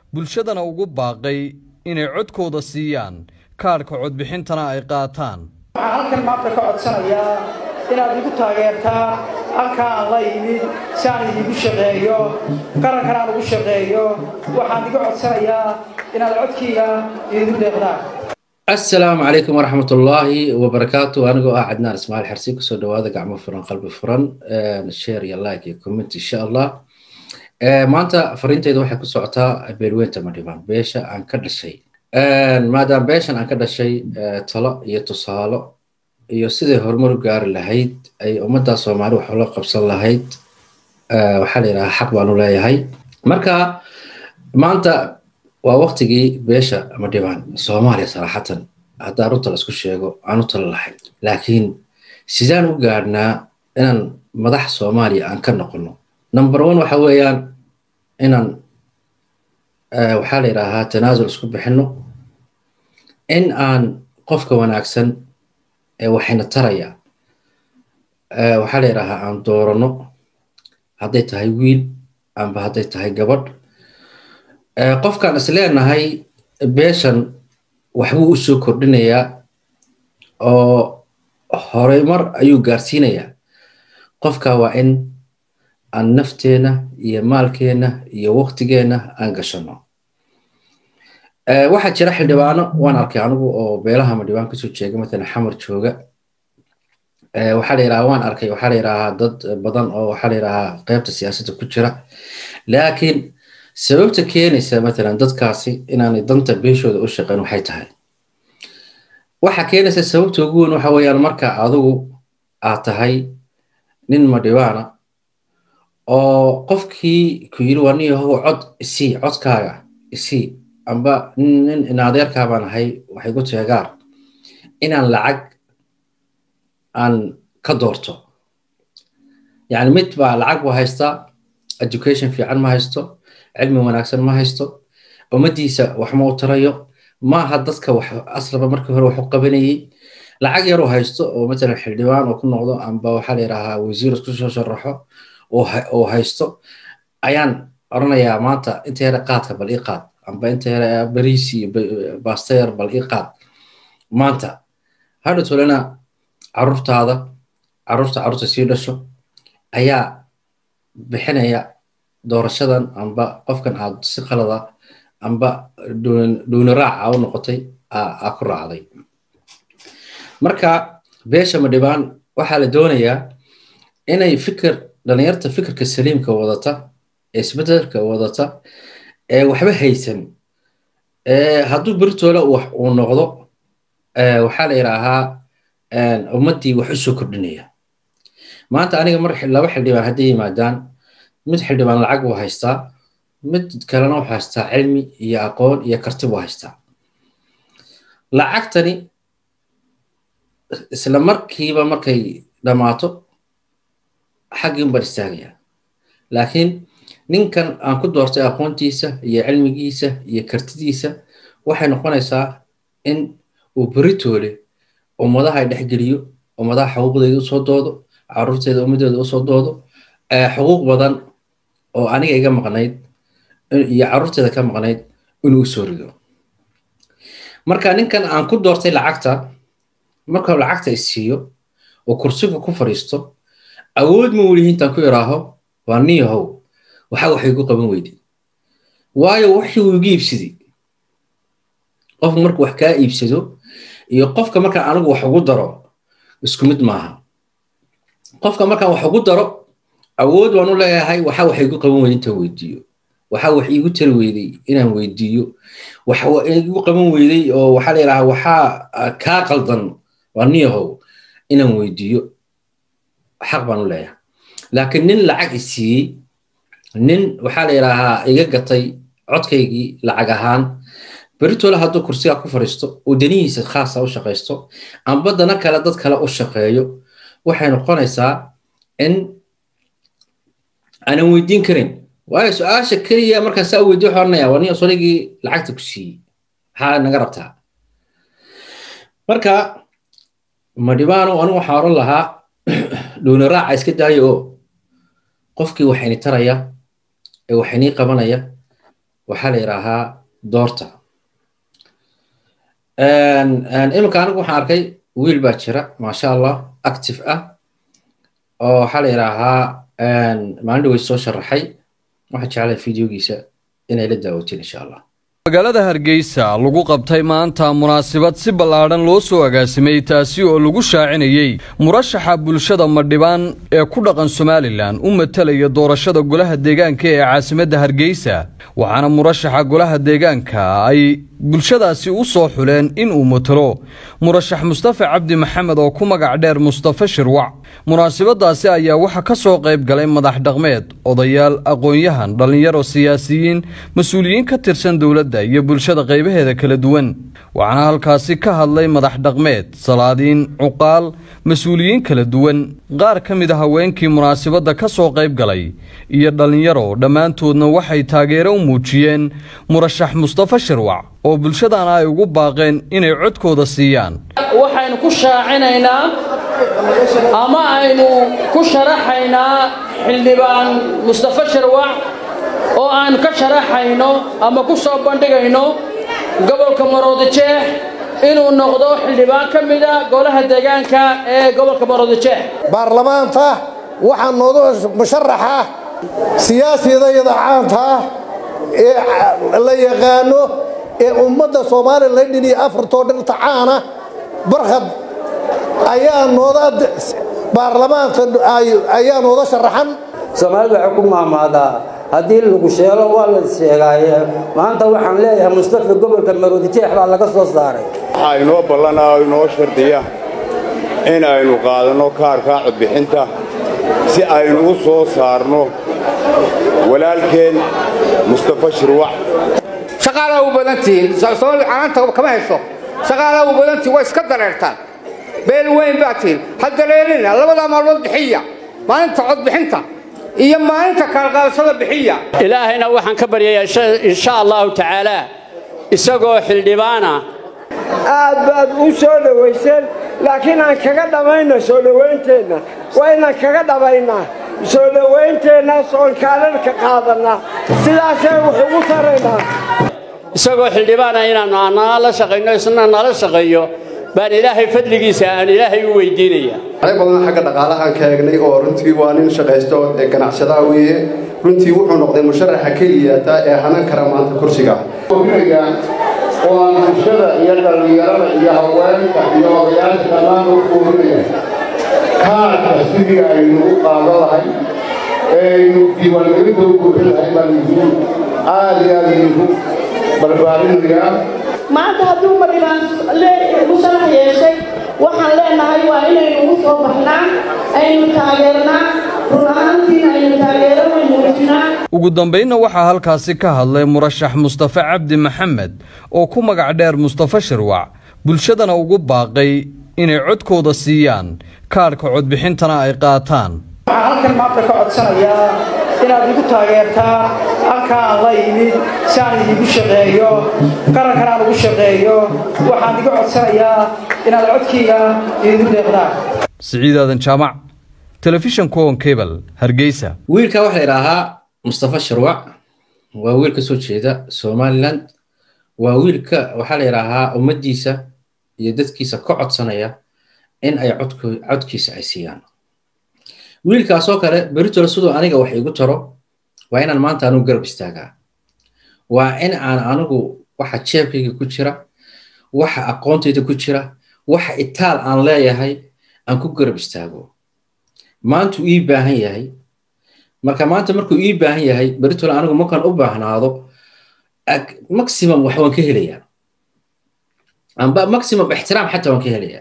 bulshadana ugu baaqay inay codkooda siiyaan kaadhka codbixintana ay qaataan waxaan halkan maanta ka codsanayaa inaad igu taageertaan halkaa aan la yimid si aan idigu shaqeeyo qarankan aan ugu shaqeeyo waxaan iga codsanayaa inaad codkayga idigu deeqdaan asalaamu calaykum waraxmatullaahi wabarakaatu anigoo ah cadnaan ismaaciil xarsi kusoo dhawaada gacmo furan qalbi furan share iyo like iyo comment insha allah maanta fariinteyda waxay ku socotaa beelweynta madhibaan beesha aan ka dhashay maadaama beeshan aan ka dhashay talo iyo tusaalo iyo siday horumar u gaari lahayd ay ummadda soomaali wax ula qabsan lahayd waxaa la yidhahaa xaq baanu leeyahay marka maanta waa waktigii beesha madhibaan soomaaliya saraxatan haddaan runta la isku sheego aan u talo lahayn laakiin sidaan u gaadhnaa inaan madax soomaaliya aan ka noqono number one waxa weeyaan inaan waxaa la yidhaahaa tanaasul isku bixino in aan qofka wanaagsan ee waxayna taraya waxaa la yidhaahaa aan doorano hadday tahay wiil amba hadday tahay gabadh qofkaan is leenahay beeshan waxbuu u soo kordhinayaa oo horumar ayuu gaarsiinayaa qofka waa in aan nafteenna iyo maalkeenna iyo waktigeenna aan gashano waxaa jira xildhibaano waan arkay anigu oo beelaha madhibaan kasoo jeega matalan xamar jooga waxaa la yidhahaa waan arkay waxaa la yidhahaa dad badan oo waxaa la yidhahaa qeybta siyaasadda ku jira laakiin sababta keenaysa matalan dadkaasi inaanay danta beeshooda u shaqeyn waxay tahay waxa keenaysa sababta ugu weyn waxa weeyaan marka adigu aad tahay nin madhibaana oo qofkii ku yiri waa nin yahow cod isii codkaaga isii amba nin inadeerkaa baan ahay waxay ku teegaar inaan lacag aan ka doorto yani mid baa lacag buu haystaa education fiican ma haysto cilmi wanaagsan ma haysto ummaddiisa wax ma u tarayo maaha dadka wax aslaba markii hore wax u qabanayey lacag yaruu haysto oo matalan xildhibaan oo ku noqdo amba waxaa la yidhaahaa wasiir isku soo sharaxo oo haysto ayaan oranayaa maanta inta yare qaadka bal ii qaad amba inta yare bariis iyo bastayar bal ii qaad maanta hadha tolena carruurtaada carruurta carruurta sii dhasho ayaa bixinaya doorashadan amba qofkan aad si qalada amba dhuuni raaca u noqotay aa ku raacday marka beesha madhibaan waxaa la doonayaa inay fikir dhalinyarta fikirka saliimka wadata ee isbedelka wadata ee waxba haysan hadduu beritoola uu noqdo waxaa la yidhaahaa ummaddii wax u soo kordhinaya maanta aniga mar laba xildhibaan hadday yimaadaan mid xildhibaan lacag buu haystaa mid kalena wuxuu haystaa cilmi iyo aqoon iyo karti buu haystaa lacagtani isla markiiba markay dhammaato xaggiin baan istaagaya laakiin ninkan aan ku doortay aqoontiisa iyo cilmigiisa iyo kartidiisa waxay noqonaysaa in uu beritoole ummadaha ay dhexgeliyo ummadaha xuquuqdeeda usoo doodo carruurteeda ummaddeeda usoo doodo xuquuq badan oo aniga iga maqnayd iyo carruurteeda ka maqnayd inuu usoo rido marka ninkan aan ku doortay lacagta markuu lacagta isiiyo oo kursiga ku fadhiisto awood ma welihi intaan ku iraaho waa niyahow waxa waxay gu qaban weydi waayo wixii uu iga iibsaday qofku markuu wax kaa iibsado iyo qofka markaan anigu wax ugu daro isku mid maaha qofka markaan wax ugu daro awood waan u leeyahay waxa wax igu qaban weydi intaan weydiiyo waxa wax iigu tari weyday inaan weydiiyo waxa igu qaban weyday oo waxaa la yidhahaa waxaa kaa qaldan waa niyahow inaan weydiiyo xaq baan u leeyahay laakiin nin lacag i siiyey nin waxaa la yidhaahaa iga gatay codkaygii lacag ahaan beritoola hadduu kursigaa ku fadhiisto uu danihiisa khaasa u shaqaysto amba dana kale dad kale u shaqeeyo waxay noqonaysaa in aanan weydiin karin waayo su-aasha keliya markaan saa weydiyo waxaan oranayaa waa nin soligii lacagta ku siiyey maxaa naga rabtaa marka madhibaano anigu waxaan oran lahaa dhuuni raaca iska daayo oo qofkii waxayni taraya ee waxaynii qabanaya waxaa la yidhaahaa doorta iminka anigu waxaan arkay wiil baa jira maasha allah active ah oo waxaa la yidhaahaa maalin dhawey soo sharaxay waxaan jeclay videogiisa inay la daawatiin insha allah magaalada hargeysa lagu qabtay maanta munaasabad si ballaadhan loo soo agaasimay taasi oo lagu shaacinayey murashaxa bulshada madhibaan ee ku dhaqan somalilan u matalaya doorashada golaha deegaanka ee caasimadda hargeysa waxaana murashaxa golaha deegaanka ay bulshadaasi u soo xuleen in uu matalo murashax mustafa cabdi maxamed oo ku magac dheer mustafa shirwac munaasabadaasi ayaa waxaa ka soo qayb galay madax dhaqmeed odayaal aqoon-yahan dhallinyaro siyaasiyiin mas-uuliyiin ka tirsan dowladda iyo bulshada qaybaheeda kala duwan waxaana halkaasi ka hadlay madax dhaqmeed salaadiin cuqaal mas-uuliyiin kala duwan qaar ka mid a haweenkii munaasabadda ka soo qayb galay iyo dhallinyaro dhammaantoodna waxay taageero u muujiyeen murashax mustafa shirwac oo bulshadana ay ugu baaqeen inay codkooda siiyaan waxaynu ku shaacinaynaa ama aynu ku sharaxaynaa xildhibaan mustafa shirwac oo aanu ka sharaxayno ama ku soo bandhigayno gobolka maroodijeex inuu noqdo xildhibaan ka mida golaha deegaanka ee gobolka maroodijeex baarlamaanta waxaa nooga musharaxa siyaasidayada caanta ah ee la yaqaano ee ummadda somalilan dhin iyo afartoo dhinta caana barkhad ayaa nooda baarlamaanka ayaa nooda sharaxan soomaalida waxay ku maamaadaa haddii lagu sheelo waa la sheegaaye maanta waxaan leeyahay mustafa gobolka maroodijeex baa laga soo saaray waxaa inoo ballanaa oo inoo shardiya in aynu qaadanno kaarkaa codbixinta si aynu u soo saarno walaalkeen mustafa shirwac shaqaalaa u badantihiin soomaalida canaanta kama hayso shaqaalaa u badantihin waa iska dareertaan beel weyn baa tihin ha dareerina labadaa maalmood bixiya maalinta codbixinta iyo maalinta kaalqaadashada bixiya ilaahayna waxaan ka baryayaa insha allahu tacaalaa isagoo xildhibaana aad baad u soo dhowayseen laakiin aan kaga dhammayno soo dhowaynteenna waa inaan kaga dhammaynaa soo dhowaynteennaas oon kaalarka qaadannaa sidaasee wax ugu taraynaa isagoo xildhibaana inaannu annaa la shaqayno isna nala shaqeeyo baan ilaahay fadligiisa aan ilaahay u weydiinaya arag badan xagga dhaqaalahaan ka eegnay oo runtii waa nin shaqaysto ee ganacsadaa weeye runtii wuxuu noqday musharaxa keliyata ee hanan kara maanta kursiga oo aan bulshada iyo dhallinyarada iyo haweenka iyo odayaasha dhammaan u kuurinaya kaarka sidii aynu u qaado lahay ee aynu diiwaangelinta u buuxin lahay baan idinku aad iyo aad idinku barbaarinaya maanta hadduu madhibaan musharax yeeshay waxaan leenahay waa inaynu ugu soo baxnaa aynu taageernaa run ahaantiina aynu taageero weyn muujinaa ugu dambaynna waxaa halkaasi ka hadlay murashax mustafa cabdi maxamed oo ku magac dheer mustafa shirwac bulshadana ugu baaqay inay codkooda siiyaan kaadhka codbixintana ay qaataan waxaan halkan maanta ka codsanayaa inaad igu taageertaa halka aan la yimid si aan idigu shaqeeyo qarankan aan ugu shaqeeyo waxaan iga codsanayaa inaad codkayga idigu deeqdaan siciid aadan jaamac telefishan kuwan cable hargeysa wiilka waxaa la yidhaahaa mustafa shirwac waa wiil ka soo jeeda somaliland waa wiilka waxaa la yidhaahaa ummaddiisa iyo dadkiisa ka codsanaya in ay codkiisa ay siiyaan wiilkaasoo kale beritole siduu aniga wax igu taro waa inaan maanta anugu garab istaagaa waa in aan anigu waxa jeebkayga ku jira waxa aqoontayda ku jira waxa itaal aan leeyahay aan ku garab istaago maantuu ii baahan yahay marka maanta markuu ii baahan yahay beritole anigu markaan u baahnaado maximum wax waan ka helayaa amba maximum ixtiraam xataa waan ka helayaa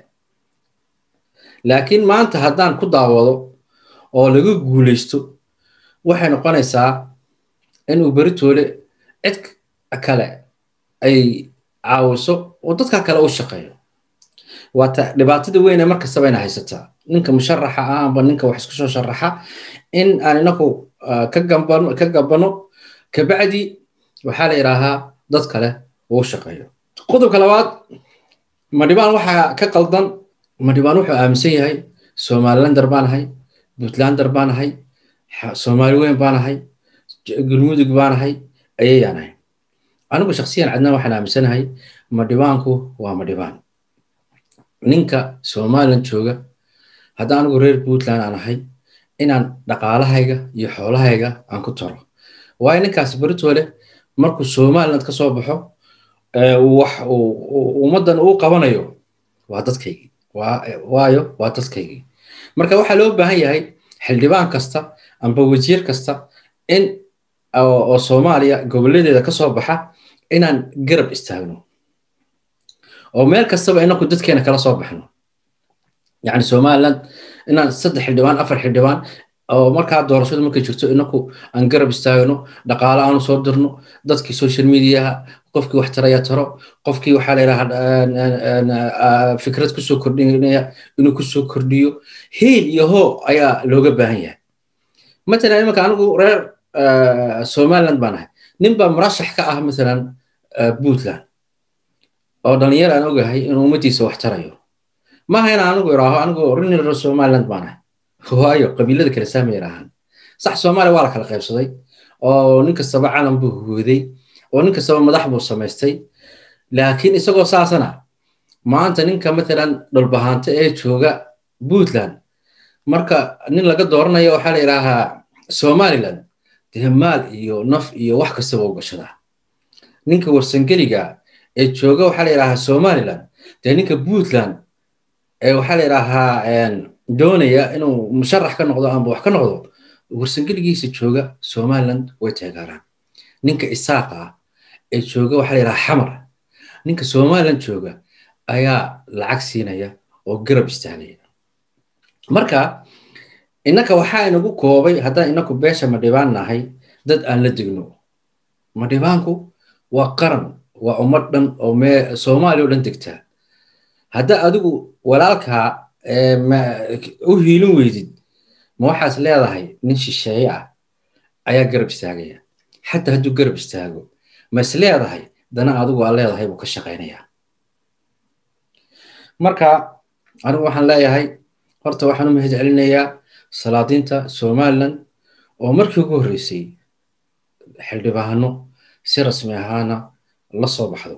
laakiin maanta haddaan ku daawado oo laga guulaysto waxay noqonaysaa inuu beritoole cid kale ay caawiso oo dadka kale u shaqeeyo waata dhibaatada weyne mar kastaba ina haysataa ninka musharaxa ah amba ninka wax isku soo sharaxa in aan inaku ka gambano ka gabano kabacdi waxaa la yidhaahaa dad kale uu shaqeeyo qodobka labaad madhibaan waxaa ka qaldan madhibaan wuxuu aaminsan yahay somalilander baan ahay puntlander baan ahay soomaali weyn baan ahay galmudug baan ahay ayayaan ahay anigu shaksiyan cadnaan waxaan aaminsanahay madhibaanku waa madhibaan ninka somalilan jooga hadda anigu reer puntland aan ahay inaan dhaqaalahayga iyo xoolahayga aan ku taro waayo ninkaas beritoole markuu somaliland ka soo baxo wax ummaddan uu qabanayo waa dadkaygii waayo waa dadkaygii marka waxaa loo baahan yahay xildhibaan kasta amba wasiir kasta in oo soomaaliya gobolladeeda ka soo baxa inaan garab istaagno oo meel kastaba inaku dadkeena kala soo baxno yacni somaliland inaan saddex xildhibaan afar xildhibaan oo markaa doorashadu markay jirto inaku aan garab istaagno dhaqaale aanu soo dirno dadkii social mediaha qofkii wax taraya taro qofkii waxaa layidhaha fikrad kusoo kordhinaya inuu kusoo kordhiyo hiil iyo hoo ayaa looga baahan yahay matalan imanka anigu reer somaliland baan ahay nin baa murashax ka ah matalan puntland oo dhalinyar aan ogahay inuu ummaddiisa wax tarayo maaha inaan anigu iraaho anigu rin reer somaliland baan ahay waayo qabiilada kale saama yiraahaan sax soomaaliya waa la kala qaybsaday oo nin kastaba calan buu huwooday oo nin kastaba madax buu samaystay laakiin isagoo saasana maanta ninka matalan dhulbahaante ee jooga puntland marka nin laga dooranayo waxaa la yidhaahaa somaliland dee maal iyo naf iyo wax kastaba u gashadaa ninka warsangeliga ee jooga waxaa la yidhaahaa somaliland dee ninka puntland ee waxaa la yidhaahaa doonaya inuu musharax ka noqdo amba wax ka noqdo warsangeligiisa jooga somaliland way taageeraan ninka isaaqa ah ee jooga waxaa la yidhaha xamar ninka somaliland jooga ayaa lacag siinaya oo garab istaagaya marka innaka waxaa inagu koobay haddaan inaku beesha madhibaan nahay dad aan la degno madhibaanku waa qaran waa ummad dhan oo mee soomaaliya o dhan degtaa hadda adigu walaalkaa u hiilin weydid ma waxaas leedahay nin shisheeye ah ayaa garab istaagaya xataa hadduu garab istaago ma is leedahay dana adigu aa leedahay buu ka shaqaynayaa marka anigu waxaan leeyahay horta waxaan u mahad celinayaa salaadiinta somaliland oo markii ugu horreysay xildhibaano si rasmi ahaana la soo baxdo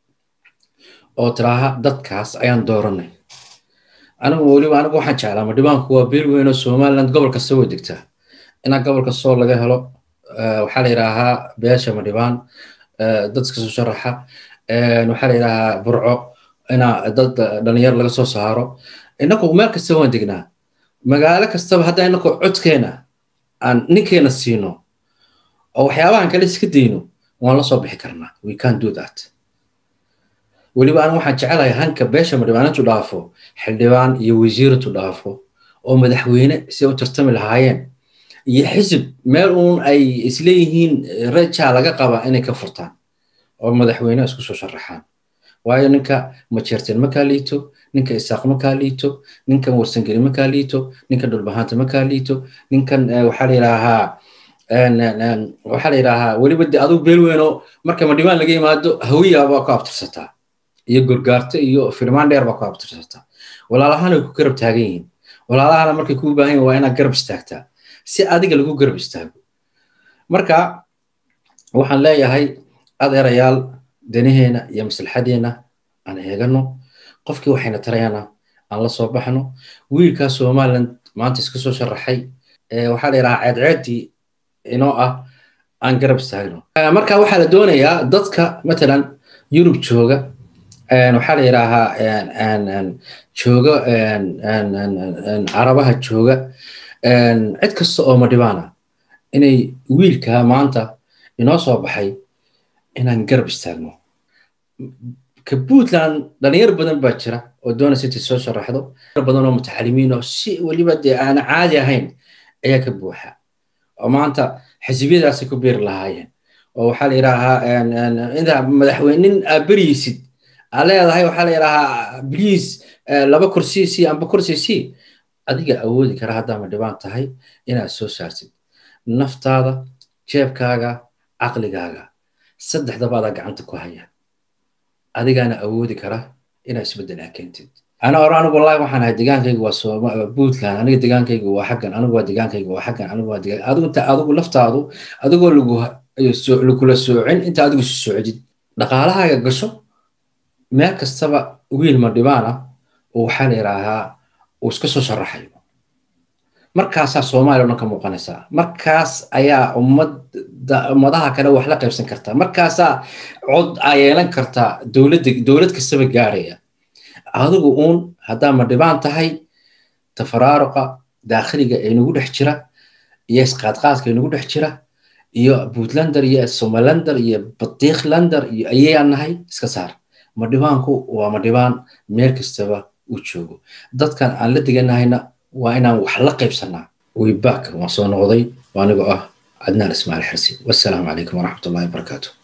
oo tiraaha dadkaas ayaan dooranay anigu weliba anigu waxaan jeclaa madhibaanku waa beel weyn oo somaliland gobol kasta way degtaa inaa gobolka soo laga helo waxaa la yidhaahaa beesha madhibaan dadka soo sharaxa waxaa la yidhaahaa burco inaa dad dhalinyar laga soo saaro inaku meel kasta waan degnaa magaalo kastaba hadda inaku codkeena aan ninkeena siino oo waxyaabahan kale iska dayno waan la soo bixi karnaa we can do that weliba an waxaan jecelahay hanka beesha madhibaanintu dhaafo xildhibaan iyo wasiiratu dhaafo oo madaxweyne si u tartami lahaayeen iyo xisib meel uun ay isleeyihiin rajaa laga qaba inay ka furtaan oo madaxweyne isku soo sharaxaan waayo ninka majeerteen makaa liito ninka isaaq makaa liito ninkan warsangeli makaa liito ninka dhulbahaanta makaa liito ninkan waxaa la yidhaahaa waxaa la yidhaahaa weliba de aduu beel weynoo marka madhibaan laga yimaado hawiya baa ku abtirsataa iyo gorgaarto iyo firmaan dheer baa ku abtirsataa walaalahaan way ku garab taagan yihiin walaalahana markay kuu baahan yihin waa inaad garab istaagtaa si adiga lagu garab istaago marka waxaan leeyahay adeerayaal danaheena iyo maslaxadeena aan eegano qofkii waxayna tarayana aan la soo baxno wiilkaa somaliland maanta iska soo sharaxay waxaa la yidhahaa ceedceeddii inoo ah aan garab istaagno marka waxaa la doonayaa dadka matalan yurub jooga waxaa la yidhaahaa jooga carabaha jooga cid kasta oo madhibaana inay wiilkaa maanta inoo soo baxay inaan garab istaagno ka puntland dhalinyar badan baa jira oo doonaysa intay soo sharaxdo badan oo mutacalimiin oo si weliba dee aan caadi ahayn ayaa ka buuxa oo maanta xisbiyadaasay ku beeri lahaayeen oo waxaa la yidhaahaa inta madaxweyne nin aa beriysid aa leedahay waxaa la yidhaahaa bliis laba kursi si amba kursi si adiga awoodi kara haddaa madhibaan tahay inaad soo saartid naftaada jeebkaaga caqligaaga saddexdaba adaa gacanta ku haya adigaana awoodi kara inaad isbeddel aa keentid ana ora anigu wallahi waxaan ahay degaankaygu waa sooma puntland aniga degaankaygu waa xaggan anigu waa degaankaygu waa xaggan anigu waa degaan adigu inta adigu laftaadu adigoo lagu kula soocin inta adigu isu socdid dhaqaalahaaga gasho meel kastaba wiil madhibaan ah oo waxaa la yidhaahaa uu iska soo sharaxayo markaasaa soomaaliya o dhan ka muuqanaysaa markaas ayaa ummadda ummadaha kale wax la qaybsan kartaa markaasaa cod aa yeelan kartaa dowladda dowlad kastaba gaaraya adigu uun haddaa madhibaan tahay tafaraaruqa daakhiliga ee nagu dhex jira iyo isqaadqaadka ee nagu dhex jira iyo puntlander iyo somalander iyo badiiklander iyo ayayaan nahay iska saar madhibaanku waa madhibaan meel kastaba uu joogo dadkan aan la deganahayna waa inaan wax la qaybsanaa wayback waan soo noqday anigoo ah cadnaan ismaaciil xirsi wassalaamu calaykum waraxmatullahi wabarakaatu